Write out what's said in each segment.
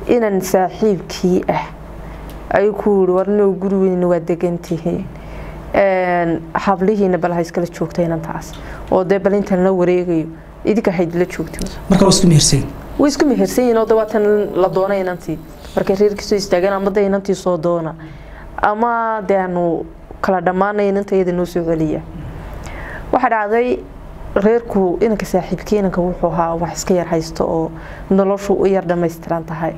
inan saaxiibkii ah ayuu ku yiri warnoo guri weyn waa degantihiin hablihiina bal ha iskala joogta inantaas oo dee bal intan la wareegayo idinka haydila joogto marka waa isku mehersayn way isku mehersan yihiin oo de waatan la doona inantii markay reerkiisoo istaageen ama de inantii soo doona ama de aanu kala dhammaanay inanta iyada noo soo celiya waxaa dhacday reerku inanka saaxiibkii inanka wuxuu ahaa wax iska yar haysto oo noloshu u yar dhammaystiran tahay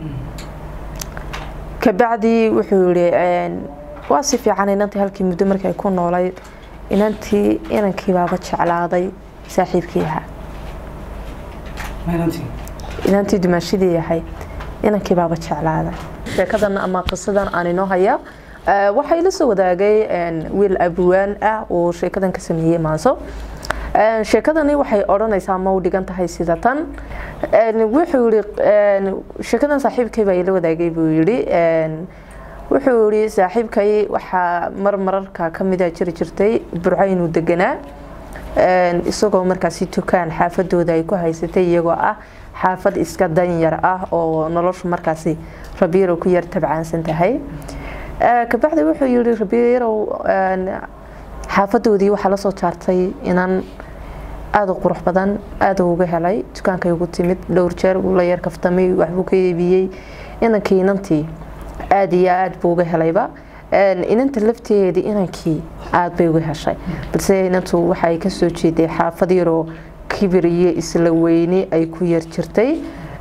kabacdii wuxuu yihi waa si fiican inantii halkii muddo markii ay ku noolayd inantii inankii baaba jeclaaday saaxiibkii ahaa inantii dumaashidii ahayd inankii baaba jeclaaday sheekadan ama qisadan aan inoo haya waxaa ila soo wadaagay wiil abwaan ah oo sheekadan ka sameeyey maanso sheekadani waxay odhanaysaa ma u dhigan tahay sida tan wuxuu yii sheekadan saaxiibkay baa ila wadaagay buu yidhi wuxuu yihi saaxiibkay waxaa mar mararka kamida jiri jirtay burco inuu deganaa isagoo markaasi tukaan xaafadooda ay ku haysatay iyagoo ah xaafad iska danyar ah oo noloshu markaasi rabiirow ku yar tabcaansan tahay kabacdi wuxuu yihi rabiirow xaafadoodii waxaa lasoo jaartay inaan aada u qurux badan aada uga helay dukaankay ugu timid dhowr jeer la yar kaftamay waxbuu ka eebiyey inankii inantii aada iyo aada buu uga helayba inanta lafteedii inankii aada bay uga heshay balse inantu waxay kasoo jeeday xaafad yaroo kibir iyo isla weyni ay ku yar jirtay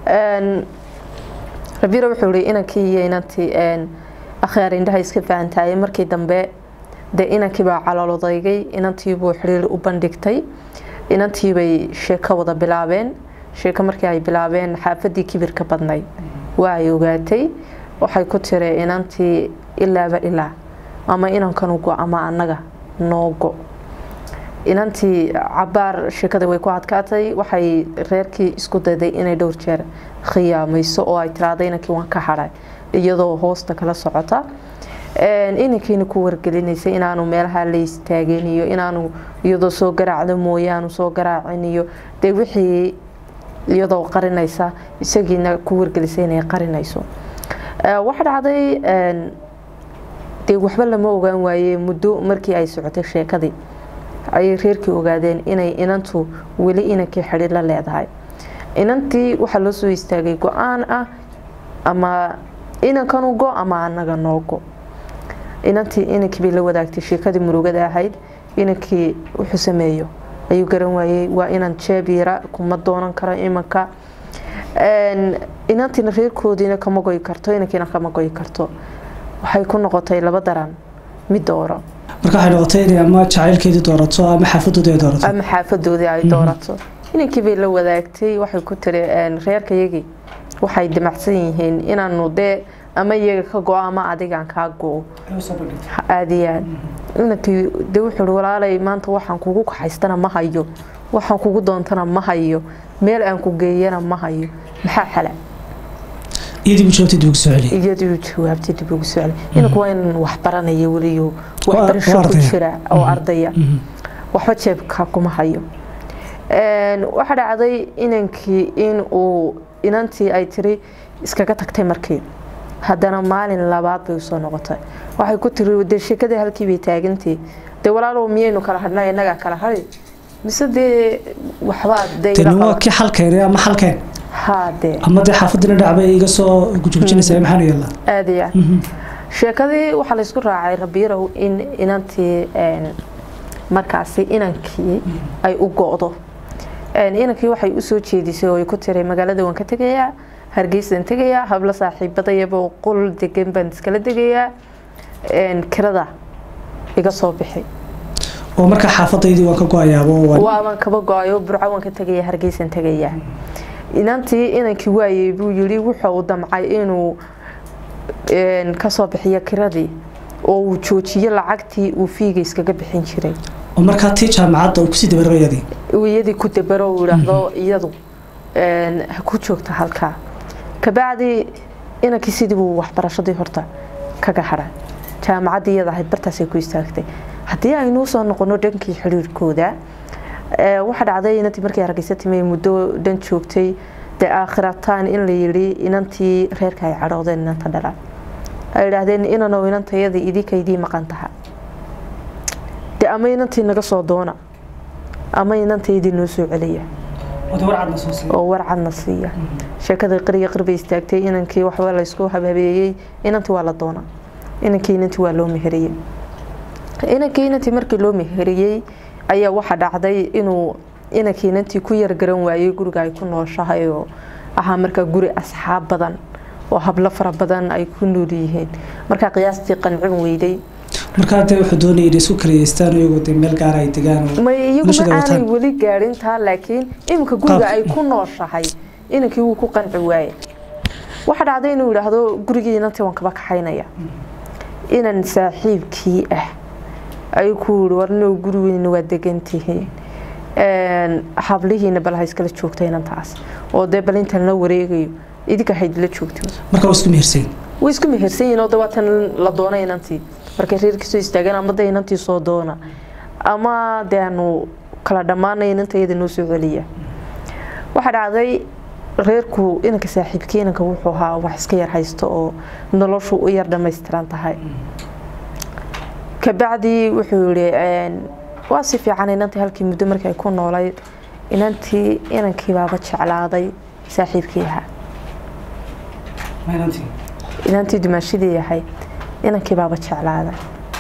rabiira wuxuu yihi inankii iyo inantii akhyaar indhaha iska fahantaayay markii dambe dee inankii baa calolodaygay inantiibuu xiriir u bandhigtay inantiibay sheeko wada bilaabeen sheeko markii ay bilaabeen xaafadii kibirka badnayd waa ay ogaatay waxay ku tiri inantii ilaaba ilaa ama inankan go ama anaga noo go inantii cabaar sheekada way ku adkaatay waxay reerkii isku dayday inay dhowr jeer khiyaamayso oo ay tiraada inankii waan ka hadhay iyadoo hoosta kala socota inankiina ku wargelinaysay inaanu meelaha la istaageen iyo inaanu iyadoo soo garaacdo mooyaanu soo garaacin iyo dee wixii iyadoo qarinaysa isagiina ku wargelisay inay qarinayso waxa dhacday dee waxba lama ogaan waaye muddo markii ay socotay sheekadii ayay reerkii ogaadeen inay inantu weli inankii xidhiir la leedahay inantii waxaa loo soo istaagay go-aan ah ama inankanu go ama anaga noo go inantii inankii bay la wadaagtay sheekadii murugada ahayd inankii wuxuu sameeyo ayuu garan waayey waa inan jeebyara kuma doonan karo imanka inantiina reerkoodiina kama goyi karto inankiina kama goyi karto waxay ku noqotay laba daran mid dooro marka waxay noqotay inay ama jacaylkeedii doorato ama xaafadoodii ay doorato ama xaafadoodii ay doorato inankii bay la wadaagtay waxay ku tiri reerkayagii waxay damacsan yihiin inaanu dee ama iyaga ka go-o ama adigaan kaa go-o aada iyo aad inankii dee wuxuu i walaalay maanta waxaan kugu kaxaystana ma hayo waxaan kugu doontana ma hayo meel aan ku geeyana ma hayo maxaa xala iyadii bu jawaabtay dib ugu soo celiyay iyadii jawaabtay dib ugu soo celiyay inanku waa inan wax baranaya weliyo waxbarasho ku ardaya. jira oo ardaya waxba jeebka kuma hayo waxaa dhacday inankii in uu inantii ay tiri iskaga tagtay markii haddana maalin labaad bay usoo noqotay waxay ku tiri dee sheekadii halkii bay taagantay dee walaalow miyaynu kala hadhnay innagaa kala hadhi mise dee waxbaa dee ila tani waa qaban. kii xalkeen ama xalkeen haa dee ama dee xaafadina dhacbay iga soo gujgujinaysa maxaanu yeelnaa aada iyo aad sheekadii waxaa laysku raacay rabiirow in inantii een, markaasi inankii ay u go-do Een, inankii waxay usoo jeedisay oo ay ku tiri magaalada waan ka tegayaa hargeysaan tegayaa hablo saaxiibadayaba qol degan baan iskala degayaa Een, kirada iga soo bixi oo marka xaafadaydii waan ka go-ayaaba oo waan waaban kaba go-ayo burco waan ka tegaya hargeysaan tegayaa inantii inankii waayey buu yiri wuxuu damcay inuu een, kasoo bixiyo kiradii oo uu joojiyo lacagtii uu fiiga iskaga bixin jiray oo markaa tii jaamacadda uu kusii dabarbayadii uu iyadii ku dabaro uu idhaahdo iyadu een, ha ku joogta halkaa kabacdi inankii sidii buu waxbarashadii horta kaga hadhay jaamacaddii iyada ahayd bartaasay ku istaagtay haddii aynuu soo noqono dhankii xiriirkooda ee, waxaa dhacday inantii markii hargeysa timay muddo dhan joogtay dee aakhirataan in la yidhi inantii reerka ay cadhoodeen inanta dhalaan ay idhaahdeen inanow inantayadii idinkaydii maqan taha dee ama inantii naga soo doona ama inantaydii noo soo celiya oo warcadna siiya sheekada qariya qarbay istaagtay inankii waxba laysku habhabeeyey inantii waa la doona inankii inantii waa loo meheriyey inankii inantii markii loo meheriyey ayaa waxaa dhacday inuu inankii inantii ku yargaran waayey guriga ay ku nooshahay oo ahaa markaa guri asxaab badan oo hablo fara badan ay ku nool yihiin markaa qiyaastii qancin weyday markaa dee wuxuu doonaya inay isku kalayeystaan iyagoo dee meel gaara ay degaan may iyagu ma aanay weli gaadhin taa laakiin iminka guriga ay ku nooshahay inankii wuu ku qanci waaye waxaa dhacday inuu yidhaahdo gurigii inantii waan kaba kaxaynaya inan saaxiibkii ah ayuu ku yidhi warnoo gurigiina waa degantihiin hablihiina bal ha iskala joogta inantaas oo dee bal intan la wareegayo idinka haydila joogto marka waa isku mehersan way isku mehersan yihiin oo de waatan la doona inantii markay reerkiisoo istaageen ama de inantii soo doona ama dee aanu kala dhammaanay inanta iyada noo soo celiya waxaa dhacday reerku inanka saaxiibkii inanka wuxuu ahaa wax iska yar haysto oo noloshu u yar dhammaystiran tahay kabacdii wuxuu yihi waa si fiican inantii halkii muddo markii ay ku noolayd inantii inankii baaba jeclaaday saaxiibkii ahaa inantii dumaashidii ahayd inankii baaba jeclaaday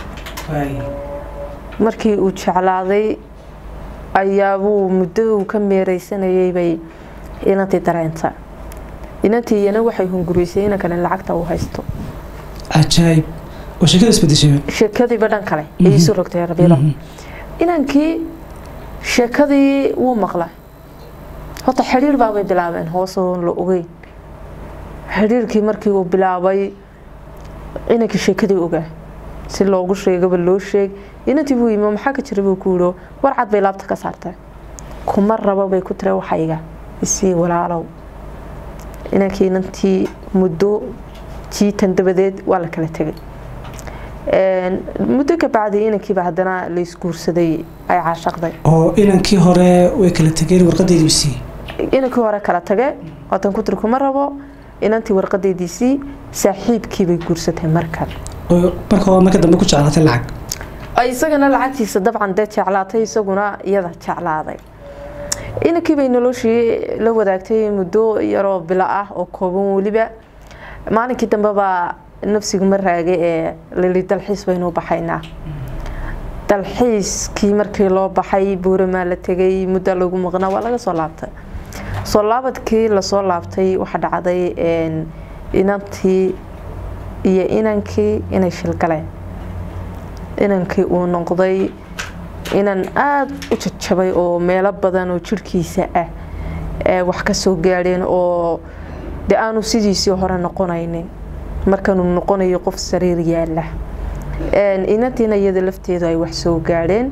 markii uu jeclaaday ayaabuu muddo uu ka meereysanayay bay inantii dareenta inantii iyana waxay hunguriysay inankana lacagta uu haysto cajaayib oo sheekada isbedeshay sheekadiiba dhan kale ayay isu rogtay rabiilo inankii sheekadii wuu maqlay horta xidhiir baabay bilaabeen hoosoo la ogeyn xidhiirkii markii uu bilaabay inankii sheekadii ogaa si loogu sheegaba loo sheeg inantii buu yimi maxaa ka jira buu ku yidho warcad bay laabta ka saartay kuma rabo bay ku tira waxayga isii walaalow inankii inantii muddo jiitan dabadeed waa la kala tegay muddo ka bacdi inankiiba haddana la isguursaday ay caashaqday oo inankii hore way kala tegeen warqadeedii siiyey inankii hore kala tage waatan ku tiri kuma rabo inantii warqadeediisii saaxiibkiibay guursatay markan marka waa marka dambe ku jeclaatay lacag isagana lacagtiisa dabcan dee jeclaatay isaguna iyada jeclaaday inankiibay noloshii la wadaagtay muddo yaroo bilo ah oo kooban weliba maalinkii dambebaa nafsigu ma raagay ee lili dalxiis baynu baxaynaa dalxiiskii markii loo baxay buuramaa la tegay muddo lagu maqnaa waa laga soo laabtay soo laabadkii lasoo laabtay waxaa dhacday inantii iyo inankii inay shilgaleen inankii uu noqday inan aada u jajabay oo meelo badan oo jirhkiisa ah wax ka soo gaadheen oo de aanu sidiisii hore noqonaynin markanuu noqonayo qof sariir yaala inantiina iyada lafteedu ay wax soo gaadheen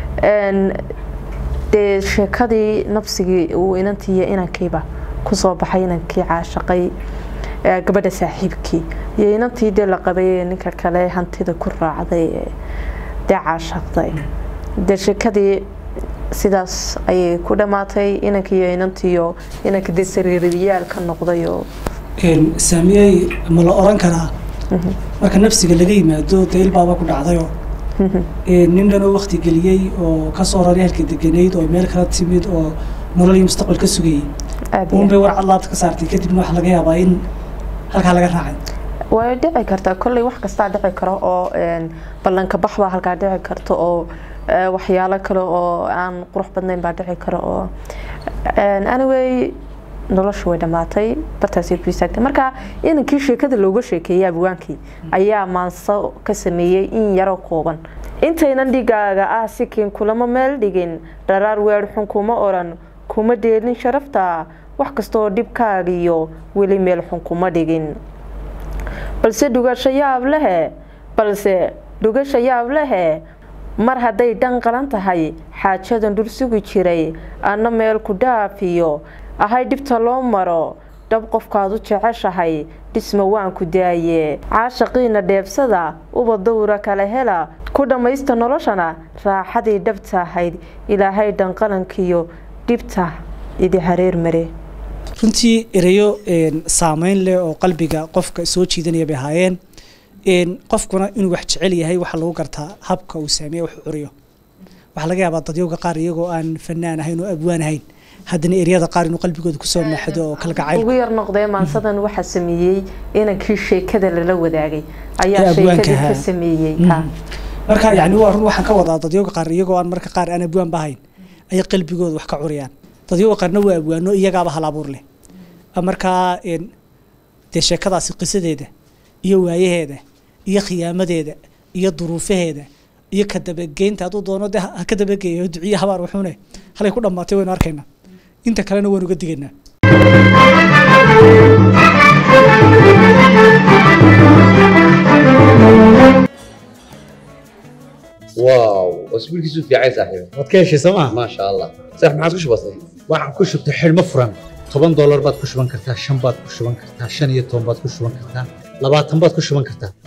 dee sheekadii nafsigii uu inantii iyo inankiiba kusoo baxay inankii caashaqay gabadha saaxiibkii iyo inantii dee la qabay ninka kale hantida ku raacday dee caashaqday dee sheekadii sidaas ayay ku dhammaatay inankii iyo inantiiyo inanka dee sariiriyaal ka noqday oo saamiyey ma la oran karaa marka nafsiga laga yimaado dee ilbaaba ku dhacdayoo nin dhanoo wakti geliyey oo kasoo raray halka deganayd oo meel kala timid oo nolol iyo mustaqbal ka sugayey unbay warcad laabta ka saartay kadibna waxaa laga yaabaa in halkaa laga raacay way dhici kartaa kolley wax kastaa dhici karo oo ballanka bax baa halkaa dhici karta oo waxyaalo kale oo aan qurux badnayn baa dhici karo oo anyway noloshu way dhammaatay bartaasay ku istaagtay marka inankii sheekada looga sheekeeyay abwaankii ayaa maanso ka sameeyey in yaro kooban intaynan dhigaaga ah sikin kulama meel dhigin dharaar weer xun kuma oran kuma dheelin sharafta wax kastaoo dhibkaagiyo weli meel xun kuma dhigin balse dhugasho yaab lehe balse dhugasha yaab lehe mar hadday dhan qalan tahay xaajadan dhul sugi jiray anna meel ku dhaafiyo ahay dhibta loo maro dhab qofkaad u jeceshahay dhisma waan ku daaye caashaqiina dheebsada uba dawra kala hela ku dhammaysta noloshana raaxadii dhabta ahayd ilaahay dhanqalankiyo dhibta idi hareer mare runtii ereyo saameyn leh oo qalbiga qofka soo jiidanaya bay ahaayeen qofkuna inuu wax jecel yahay waxaa lagu gartaa habka uu saameeya wax curiyo waxaa laga yaabaa dadyowga qaar iyagoo aan fanaan ahayn oo abwaan ahayn haddana eryada qaar inuu qalbigooda kusoo maaxdo oo kalgacayl ugu yar noqdee maansadan waxaa sameeyey inankii sheekada lala wadaagay Ee ayaa abwaanka sheekadii ka ahaa. sameeyey ha. marka yani waa run waxaan ka wadaa dadyowga qaar iyagoo aan marka qaar aan abwaan ba ahayn ayay qalbigooda wax ka curiyaan dadyowga qaarna waa abwaano iyagaaba hal abuur leh markaa een, dee sheekadaasi qisadeeda iyo waayaheeda iyo khiyaamadeeda iyo duruufaheeda iyo ka dabageynta hadduu doono dee ha ka dabageeyo duciye habaar wuxuune halay ku dhammaatay waynu arkaynaa inta kalena waynu uga digaynaa واو اسبوعك في عايز صاحبي waad ka heshay sooma ما شاء الله صح ما عاد وش بصير waxaan ku shubtay xidhmo furan toban doolar baad ku shuban kartaa shan baad ku shuban kartaa shan iyo toban baad ku shuban kartaa labaatan baad ku shuban kartaa